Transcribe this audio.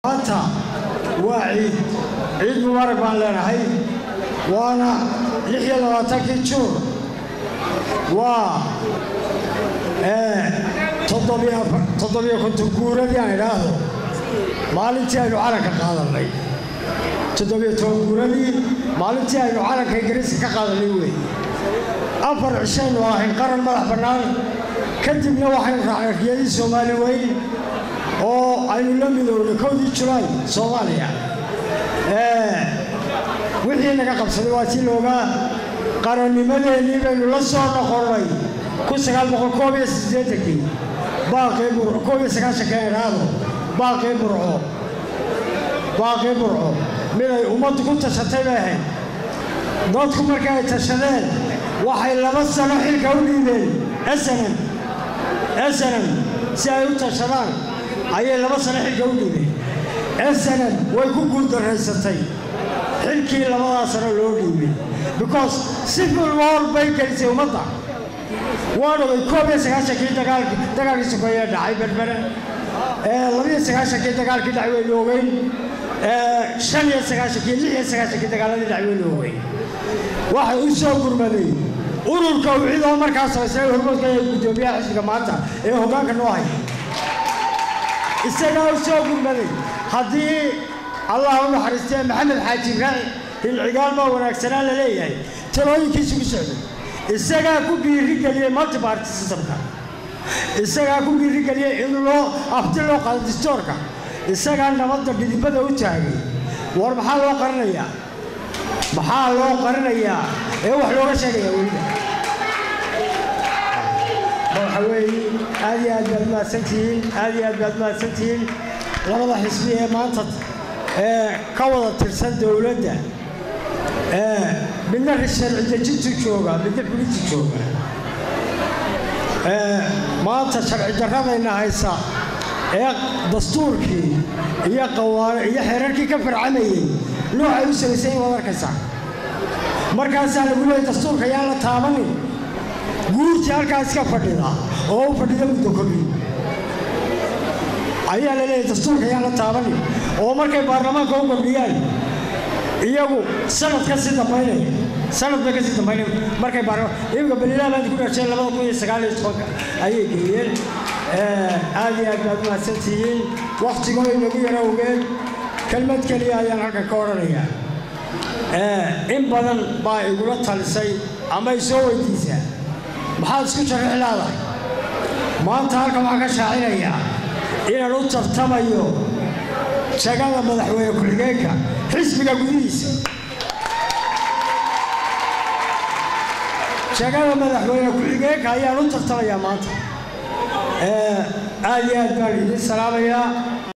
maanta waa ciid ciid mubaarak baan leenahay waana lix iyo labaatankii juun waa toddobiyo konton guuradii aan idhaahdo maalintii aynu calanka qaadannay toddobiyo toban guuradii maalintii aynu calanka ingiriiska ka qaadannay weeye afar cishaynu ahayn qaran madax bannaan kadibna waxaynu raacnay riyadii soomaali weyn oo aynu la midownay kowdii julaay soomaaliya wixii naga qabsaday waa tii loogaa qarannimadeennii baynu la soo noqonnay kun sagaal boqol koob iyo siddeetankii baaqii burco koob iyo sagaashankii idhaahdo baaqii burco baaqii burco miday ummaddu ku tashatay bay ahayd dadku markii ay tashadeen waxay laba sano xilka u dhiibeen snm snm si ay u tashadaan ayay laba sano xilka u dhiibeen snm way ku guuldaraysatay xilkii labadaa sano loo dhiibay because civil war bay gelisay ummadda waan ogay koob iyo sagaashankii dagaalkii sokeeye dhacay berbere labiyo sagaashankii dagaalkii dhacay waynu ogeyn shan iyo sagaashankii lix iyo sagaashankii dagaaladii dhacay waynu ogeyn waxay u soo gurmaday ururka ucidoo markaa samaysnay hormoodka ee guddoomiyaha xisbiga maanta ee hoggaanka noo haya isagaa u soo gurmaday haddii allah u naxariistee maxamed xaaji ibraahi hilcigaal baa wanaagsanaa la leeyahay talooyinkiisu ku socday isagaa ku dhiirigeliyey multiparty systemka isagaa ku dhiirigeliyey in loo afti loo qaado distoorka isagaa nabadda dhidibada u taagay war maxaa loo qarinayaa maxaa loo qarinayaa ee wax looga sheegayaa weliba waxa weeye aad iyo aad baad mahadsantihiin aad iyo aad baad mahadsantihiin labada xisbi ee maanta ee ka wada tirsan dowladda midna sharci dejintu jooga midna fulintu jooga maanta sharci darradayna haysa ee dastuurkii iyo qawaano iyo xeerarkii ka farcamayey noocay u samaysay waad arkaysaa markaasaa lagu leeyay dastuurka yaan la taabanin guurtii halkaa iska fadhida oo u fadhida muddo kordhi ayaa la leeyahay dastuurka yaan la taabanin oo markay baarlamaanka u kordhiyaan iyagu sanad ka sii dambaynaya sanad bay ka sii dambaynaya markay baarlamaan iminka balilaabaan ku dhasheen labada kun iyo sagaal iyo tobanka ayay geeyeen aad iyo aad baad mahadsantihiin waktigoo inagu yara ogeen kelmad keliya ayaan halkan ka odhanayaa in badan baa igula talisay ama ay soo weydiisaa maxaad isku sharixi leedahay maanta halkan waxaan ka shaacinayaa inaan u tartamayo jagada madaxweyne ku-xigeenka xisbiga gudihiisa jagada madaxweyne ku-xigeenka ayaan u tartamayaa maanta aad iyo aad baan idiin salaamayaa